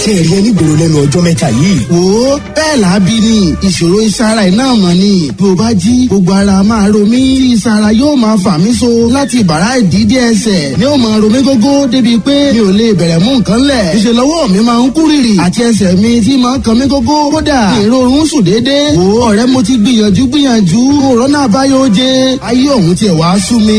tí ẹ rí ẹni gbòòrò lẹ́nu ọjọ́ mẹ́ta yìí. wo bẹ́ẹ̀ làábí ni ìṣòro ìsara iná mọ̀ ni bí o bá jí gbogbo ara máa ro mí tí ìsara yóò máa fà mí so láti bàrá ìdídé ẹsẹ̀ ni ó máa ro mí gógó débi pé mi ò lè bẹ̀rẹ̀ mú nǹkan lẹ̀ ìṣe lọ́wọ́ mi máa ń kú rìrì àti ẹsẹ̀ mi tí máa ń kan mí gógó kódà èrò oorun sùn déédéé wo ọ̀rẹ́ mo ti gbìyànjú gbìyànjú òrọ́nà àbáyọ oje ayé òun tiẹ̀ wá sú mi.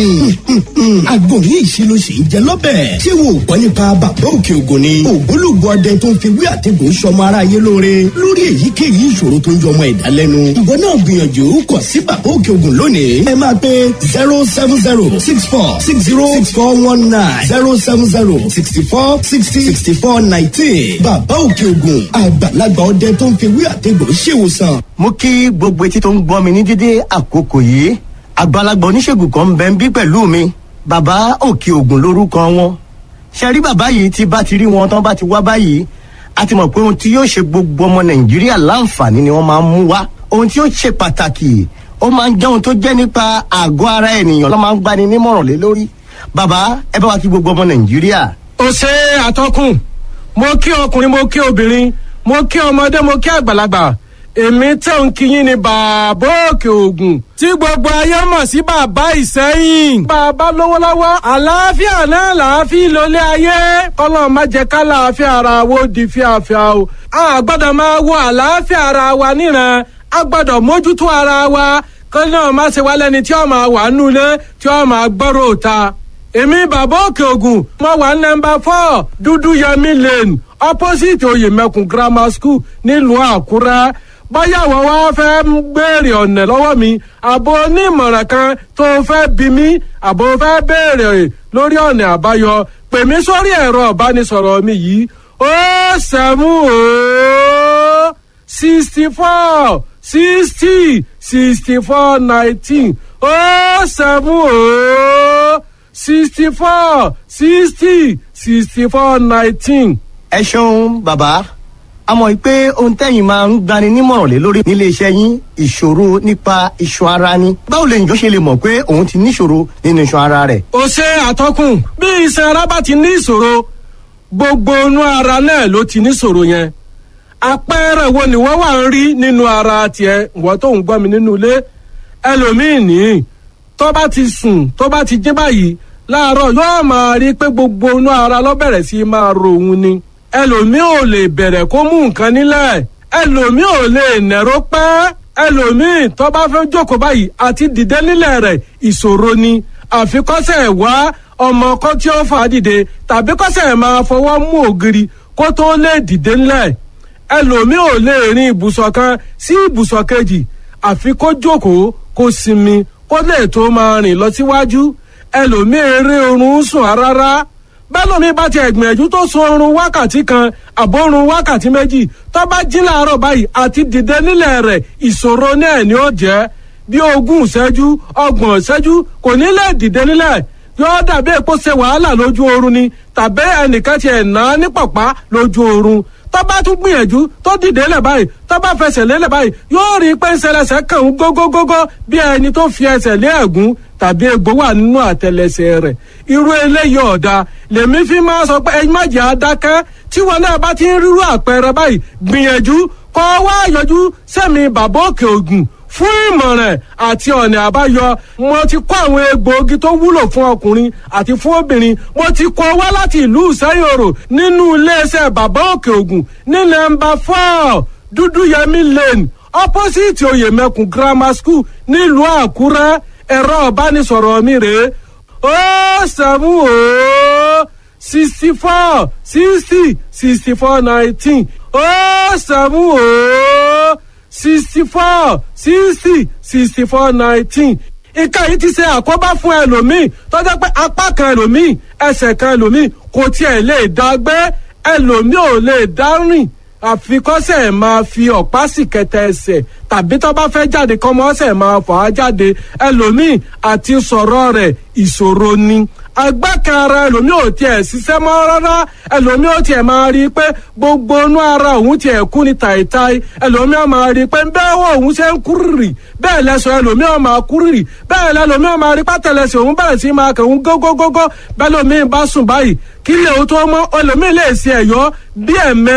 àgbo yìí ṣe ló ṣe ń jẹ lọ́bẹ̀. ṣé wo gbọ́ nípa bàbá òkè ògùn ni. ògbólógbò ọdẹ tó ń fi wí àtẹ̀gùn sọmọ aráyé lóore lórí èyíkéyìí ìṣòro tó ń jọ ọmọ ẹ̀dá lẹ́nu. ìwọ náà gbìyànjú kọ sí bàbá òkè ògùn lónìí. ẹ máa pe zero seven zero six four six zero six four one nine zero seven zero sixty four sixty sixty four nineteen. bàbá òkè ògùn àgbàlagbà ọdẹ tó ń fi wí àtẹ̀gùn ṣèwòsàn. mo kí gbogbo etí tó ń gbọ́ mi ní dídé àkókò yìí àgbàlagbà oníṣègùn kan ń bẹ ń bí pẹ̀lú mi bàbá òkè ògùn lórúkọ wọn ṣe rí bàbá yìí tí bá ti rí wọn tán bá ti wá báyìí a ti mọ̀ pé ohun tí yóò ṣe gbogbo ọmọ nàìjíríà láǹfààní ni wọ́n máa ń mú wá ohun tí yóò ṣe pàtàkì ó máa ń jẹ́ ohun tó jẹ́ nípa àgọ́ ara ènìyàn ló máa ń gbani nímọ̀ràn lé lórí bàbá ẹ bá wa kí gbogbo ọmọ nàìjíríà. ó ṣe àtọkùn mo kí ọkùnrin mo kí obìnrin mo kí ọmọdé mo kí àgbàlagbà èmi tẹ̀ ń kíyìn ní bàbá òkè ògùn tí gbogbo ayé mọ̀ sí bàbá ìsẹ́yìn. bàbá lówó lọ́wọ́ àlàáfíà náà làáfíà lólé ayé kọ́lọ́ má jẹ́ ká làáfíà ara wo di fíafíà o. a gbọ́dọ̀ máa wo àlàáfíà ara wa níran a gbọ́dọ̀ mójútó ara wa kọ́lọ́ náà má ṣe wá lẹ́ni tí ó máa wà nulẹ̀ tí ó máa gbọ́rọ̀ òta. èmi bàbá òkè ògùn mo wà nọmba four dúdú yẹmi lane opposite oyèmẹkùn grammar school nílùú àkúrẹ́ báyà wọ́n wá fẹ́ béèrè ọ̀nà lọ́wọ́ mi àbò onímọ̀ràn kan tó fẹ́ bí mi àbò fẹ́ béèrè lórí ọ̀nà àbáyọ pè mí sórí ẹ̀rọ ìbánisọ̀rọ̀ mi yìí ó sẹ́mú ó sixty four sixty sixty four nineteen ó sẹ́mú ó sixty four sixty sixty four nineteen. ẹ ṣeun bàbá a mọ̀ pé ohun tẹ́yìn máa ń gbani nímọ̀ràn lé lórí nílé iṣẹ́ yín ìṣòro nípa iṣan ara ni. báwo lè njọ́ ṣe lè mọ̀ pé òun ti níṣòro nínú iṣan ara rẹ̀. ó ṣe àtọkùn bí iṣan ara bá ti ní ìṣòro gbogbo inú ara náà ló ti níṣòro yẹn àpẹẹrẹ wo ni wọ́n wà ń rí nínú ara tiẹ̀ wọ́n tó ń gbọ́ mi nínú ilé ẹlòmíín ní tó bá ti sùn tó bá ti jí báyìí láàárọ̀ yóò máa rí pé gbogbo inú ara ló bẹ̀rẹ̀ sí máa ro òun ni ẹlòmíì ò lè bẹ̀rẹ̀ kó mú nǹkan nílẹ̀ ẹlòmíì ò lè nẹ̀rọ pẹ́ ẹlòmíì tó bá fẹ́ jókòó báyìí àti dìde nílẹ̀ rẹ̀ ìṣòro ni àfikọ́sẹ̀ wá ọmọ kan tí ó fà á dìde tàbí kọ́sẹ̀ máa fọwọ́ mú ògiri kó tó lè dìde nílẹ̀ ẹlòmíì ò lè rin ibùsọ̀ kan sí ibùsọ̀ kejì àfi kó jókòó kó sinmi kó lè tó máa rìn lọ síwájú ẹlòmíì eré oorun sùn rárá bẹ́lómi bá ti ẹ̀gbìyànjú tó sun oorun wákàtí kan àbórun wákàtí méjì tó bá jí láàárọ̀ báyìí àti dìde nílẹ̀ rẹ̀ ìṣòro náà ni ó jẹ́ bí ogún ìṣẹ́jú ọgbọ̀n ìṣẹ́jú kò ní lè dìde nílẹ̀ yóò dàbí èpo ṣe wàhálà lójú oorun ni tàbí ẹnìkan ti ẹ̀ ná ní pàpá lójú oorun tó bá tún gbìyànjú tó dìde lẹ̀ báyìí tó bá fẹsẹ̀ lélẹ̀ báyìí yóò rí i pé ń ṣẹlẹ̀ṣẹ̀ kàn ń gógógógó bí ẹni tó fi ẹsẹ̀ lé ẹ̀gún tàbí egbò wà nínú àtẹlẹsẹ̀ rẹ̀ irú eléyìí ọ̀dà lèmi fi máa sọ pé ẹyin má jẹ́ adákẹ́ tí wọn náà bá ti ń rírú àpẹẹrẹ báyìí gbìyànjú kọ́ wá yọjú sẹ́mi bàbá òkè ògùn fún ìmọ̀ràn àti ọ̀nà àbáyọ mo ti kó àwọn egbòogi tó wúlò fún ọkùnrin àti fún obìnrin mo ti kó wá láti ìlú ìsẹ́yòrò nínú iléeṣẹ́ bàbá òkè ògùn ní nọ́mbà four dúdúyẹmí lane opposite oyèmẹkùn grammar school nílùú àkúrẹ́ ẹ̀rọ ìbánisọ̀rọ̀ mi rèé ó sẹ́mu ó sixty four sixty sixty four nineteen ó sẹ́mu ó sixty four sixty sixty four nineteen nǹkan yìí ti ṣe àkóbá fún ẹlòmíì tó jẹ́ pé apá kan ẹlòmíì ẹsẹ̀ kan ẹlòmíì kò tiẹ̀ lè dá gbé ẹlòmíì ò lè dá rìn àfikọ́sẹ̀ máa fi ọ̀pá sì kẹtẹ ẹsẹ̀ tàbí tó bá fẹ́ jáde kọ́mọ́sẹ̀ máa fà á jáde ẹlòmíì àti sọ̀rọ̀ rẹ̀ ìṣòro ni agbákan ara ẹlòmíì ò tiẹ̀ ṣiṣẹ́ mọ́ rárá ẹlòmíì ò tiẹ̀ máa rí i pé gbogbo inú ara òun tiẹ̀ kú ni tàìtàì ẹlòmíì ò máa rí i pé bẹ́ẹ̀ wọ òun ṣe ń kúrìrì bẹ́ẹ̀ lẹ́sọ̀ ẹlòmíì ò máa kúrìrì bẹ́ẹ̀ lẹ́lòmíì ò máa rí pátẹ́lẹsẹ̀ òun bẹ̀rẹ̀ sí máa kẹ̀ òun gógógógó bẹ́ẹ̀ lòmíì bá sùn báyìí kí lè o tó mọ́ ẹlòmíì lè ṣe ẹ̀yọ́ bí ẹ̀mẹ́